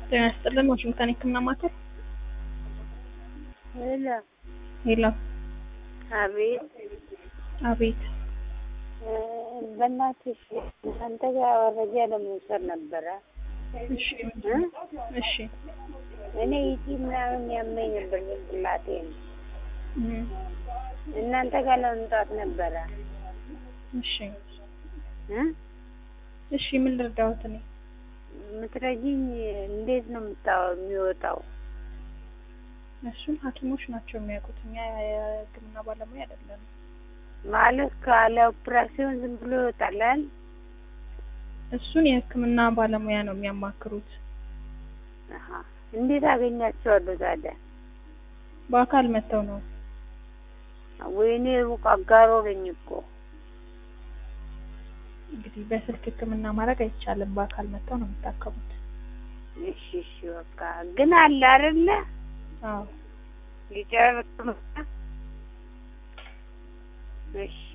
ጤና ይስጥልን ዋሽንግተን የህክምና ማዕከል ሄሎ ሄሎ አቤት አቤት እ በእናትሽ አንተ ጋር መረጃ ለመውሰድ ነበረ እሺ እ እሺ እኔ ኢቲ ምናምን ያመኝ ነበር ጭንቅላቴን እም፣ እናንተ ጋር ለመምጣት ነበረ እሺ እ እሺ ምን ልርዳዎት እኔ የምትረጂኝ እንዴት ነው የምታው የሚወጣው እሱን ሀኪሞች ናቸው የሚያውቁት እኛ የህክምና ባለሙያ አይደለንም ማለት ካለ ኦፕራሲዮን ዝም ብሎ ይወጣላል እሱን የህክምና ባለሙያ ነው የሚያማክሩት አሀ እንዴት አገኛቸዋለሁ ታዲያ በአካል መጥተው ነው ወይኔ ሩቅ አጋሮ ነኝ እኮ እንግዲህ በስልክ ህክምና ማድረግ አይቻልም በአካል መጥተው ነው የሚታከሙት እሺ እሺ በቃ ግን አለ አይደለ አዎ ሊጨርስ እሺ